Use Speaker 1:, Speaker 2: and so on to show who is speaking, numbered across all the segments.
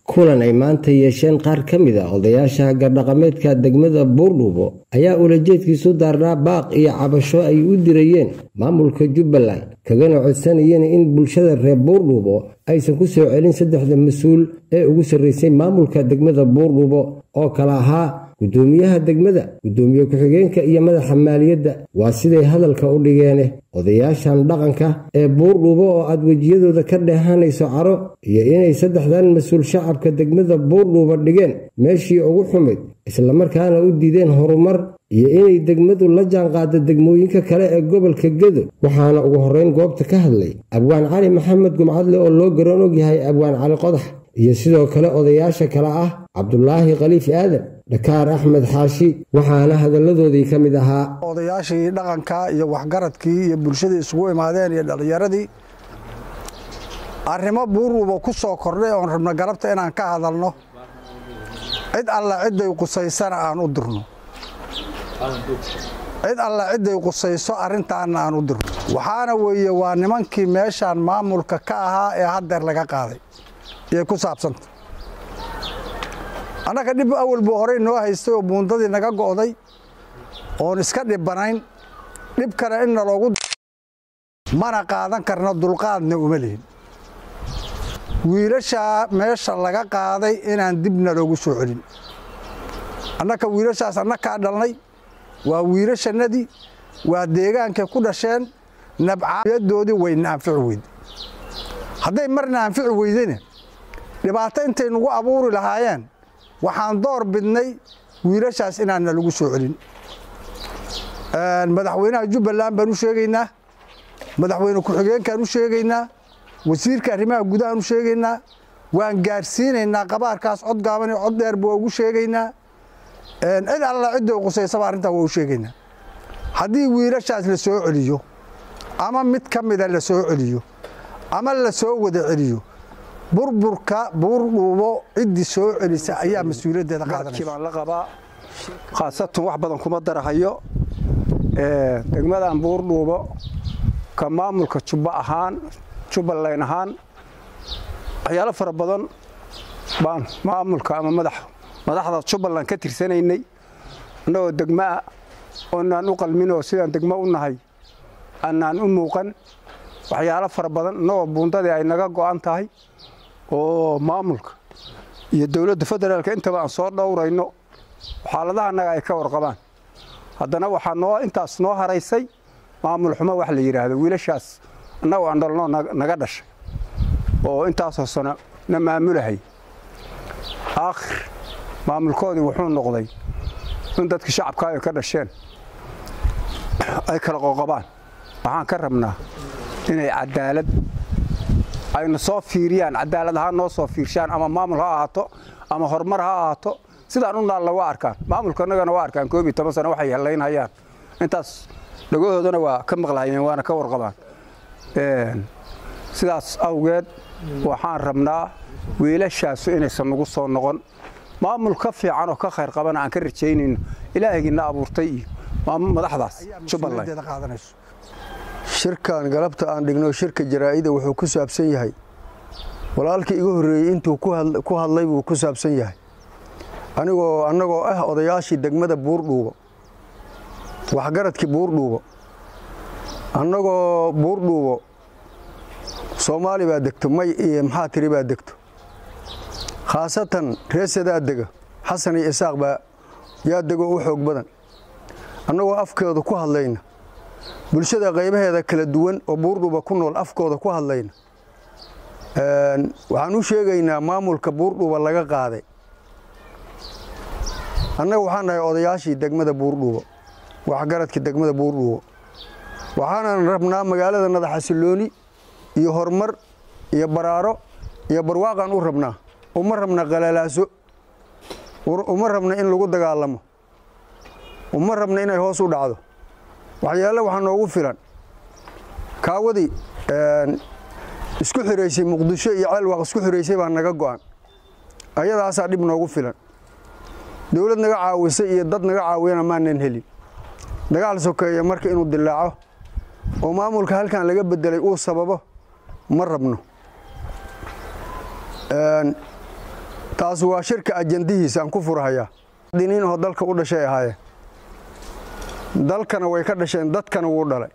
Speaker 1: kulan ay maanta yeesheen qaar ka mid a odayaasha gardhaqameedka degmada buurdhuubo ayaa ulajeedkiisu daarnaa baaq iyo cabasho ay u dirayeen maamulka jubbaland kagana codsanayeen in bulshada reer buurdhuubo aysan ku soo celin saddexda mas-uul ee ugu sarraysay maamulka degmada buurdhuubo oo kala ahaa guddoomiyaha degmada guddoomiye ku-xigeenka iyo madaxa maaliyadda waa siday hadalka u dhigeene odayaashan dhaqanka ee buurdhuubo oo aad wejiyadooda ka dheehanayso caro iyo inay saddexdan mas-uul shacabka degmada buurdhuuba dhigeen meeshii ugu xumayd islamarkaana u diideen horumar iyo inay degmadu la jaanqaado degmooyinka kale ee gobolka gedo waxaana ugu horreyn goobta ka hadlay abwaan cali maxamed gumcadle oo loo garan og yahay abwaan cali qodax iyo sidoo kale odayaasha kale ah cabdulaahi khaliif aadan dhakaar axmed xaashi waxaana hadalladoodii ka mid ahaa
Speaker 2: odayaashii dhaqanka iyo waxgaradkii iyo bulshadii isugu imaadeen iyo dhallinyaradii arrimo buurruuba ku soo kordhay oon rabno galabta inaan ka hadalno cid alla cidday qusaysana aan u dirno cid alla cidday qusayso arrintaanna aan u dirno waxaana weeye waa nimankii meeshaan maamulka ka ahaa ee haddeer laga qaaday iyay ku saabsanta annaga dhib awal buu horey noo haystay oo buundadii naga go'day oon iska dhibbanayn dhib kale inna loogu mana qaadan karna dulqaadna uma lihin wiilashaa meesha laga qaaday inaan dibna loogu soo celin annaka wiilashaas annakaa dhalnay waa wiilashannadii waa deegaankay ku dhasheen nabcayadoodii wayna anfici weyday hadday marna anfici weydayna dhibaato intay nagu abuuri lahaayeen waxaan door bidnay wiilashaas inaanna lagu soo celin madaxweynaha jubbaland baan u sheegaynaa madaxweyne ku-xigeenkaan u sheegaynaa wasiirka arrimaha gudahaan u sheegaynaa waan gaarsiinaynaa qabaarkaas cod gaaban iyo cod dheerba waa ugu sheegaynaa cid alla cidday qusaysaba arrintaa waa u sheegaynaa haddii wiilashaas la soo celiyo ama mid ka mida la soo celiyo ama la soo wada celiyo burburka buurdhuubo ciddii soo celisa ayaa mas-uuliyaddeeda qaadanaysa
Speaker 3: baan la qabaa khaasatan wax badan kuma darahayo degmadan buurdhuubo ka maamulka jubba ahaan jubbaland ahaan waxyaalo fara badan baan maamulka ama madaxda jubbaland ka tirsanaynay annagoo degmaa oonaan u qalminoo sidaan degmo u nahay aanaan u muuqan waxyaalo fara badan annagoo buundadii ay naga go'an tahay oo maamulka iyo dowladda federaalka intaba aan soo dhowrayno xaaladaha annaga ay ka warqabaan haddana waxaa noo intaas noo haraysay maamul xumo wax la yidhaahdo wiilashaas annagoo aan dhalnoo naga dhashay oo intaasoo sano na maamulahay aakhir maamulkoodii wuxuu noqday in dadka shacabka ay ka dhasheen ay kala qoqobaan waxaan ka rabnaa inay cadaalad ayna soo fiiriyaan cadaalad ahaan noo soo fiirshaan ama maamul ha ahaato ama horumar ha ahaato sidaan u naalla waa arkaan maamulka annagana waa arkaan koob iyo toban sano waxay hellaynhayaan intaas dhagahoodana waa ka maqlahayeen waana ka warqabaan sidaas awgeed waxaan rabnaa wiilashaasu inaysan nagu soo noqon maamul ka fiican oo ka khayr qabana aan ka rajaynayno ilaahaygiina abuurtay iyo madaxdaas jubbaland
Speaker 4: shirkan galabta aan dhigno shirka jaraa'ida wuxuu ku saabsan yahay walaalkii iga horreeyey intuu ku hadlay buu ku saabsan yahay anigoo annagoo ah odayaashii degmada buurdhuubo waxgaradkii buurdhuubo annagoo buurdhuubo soomaali baa degto may iyo maxaa tiri baa degto khaasatan reesadaa dega xasan iyo isaaq baa yaa degoo u xoog badan annagoo afkeeda ku hadlayna bulshada qaybaheeda kala duwan oo buurdhuuba ku nool afkooda ku hadlayna waxaan u sheegaynaa maamulka buurdhuuba laga qaaday annaga waxaan nahay odayaashii degmada buurdhuubo waxgaradkii degmada buurdhuubo waxaanan rabnaa magaalada nadaxasilooni iyo horumar iyo baraaro iyo barwaaqaan u rabnaa uma rabna qalalaaso uma rabna in lagu dagaalamo uma rabna inay hoos u dhacdo waxyaale waxaa noogu filan kaawadii isku xiraysay muqdisho iyo ceelwaaq isku xiraysay baa naga go'an ayadaasaa dhib noogu filan dowlad naga caawisay iyo dad naga caawiyana maanan helin dagaal sokeeye marka inuu dilaaco oo maamulka halkan laga bedelay uu sababo ma rabno taas waa shirka ajandihiisa aan ku furhayaa diniin oo dalka u dhashay ahaayeen dalkana way ka dhasheen dadkana wuu dhalay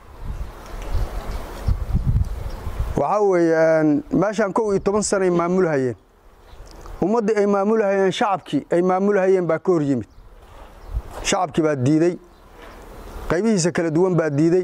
Speaker 4: waxaa weeye meeshaan kow iyo toban sanay maamulhayeen ummaddii ay maamulhayeen shacabkii ay maamulhayeen baa ka hor yimid shacabkii baa diidey qaybihiisa kala duwan baa diidey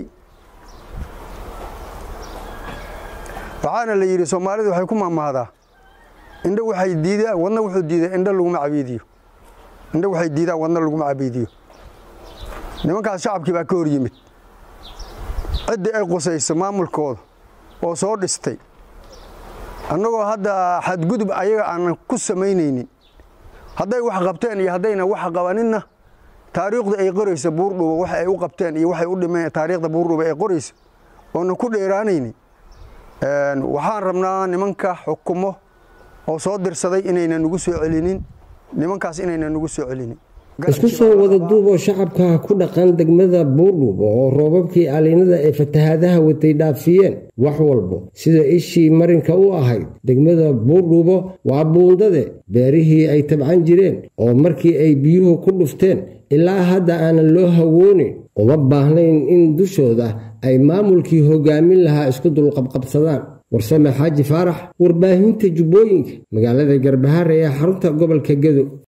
Speaker 4: waxaana la yidhi soomaalidu waxay ku maamahdaa indho waxay diidaan wadna wuxuu diiday indho laguma cabiidiyo indho waxay diidaan wadna laguma cabiidiyo nimankaas shacabkii baa ka hor yimid ciddii ay qusayso maamulkooda oo soo dhistay annagoo hadda xadgudub ayaga aanan ku samaynaynin hadday wax qabteen iyo haddayna wax qabaninna taariikhda ay qoraysa buurdhuba waxa ay u qabteen iyo waxay u dhimeen taariikhda buurdhuba ay qoraysa oonan ku dheeraanaynin waxaan rabnaa nimanka xukumo oo soo dirsaday inayna nugu soo celinin nimankaas inayna nugu soo celinin
Speaker 1: isku soo wada duuboo shacabka ku dhaqan degmada buurdhuubo oo roobabkii aliinada ee fatahaadaha watay dhaafiyeen wax walbo sida ishii marinka u ahayd degmada buurdhuubo waa buundade beerihii ay tabcan jireen oo markii ay biyuhu ku dhufteen ilaa hadda aanan loo hawoonin uma baahnayn in dushooda ay maamulkii hogaamin lahaa isku dulqabqabsadaan warsame xaaji faarax warbaahinta jubbooyinka magaalada garbahaare ee xarunta gobolka gedo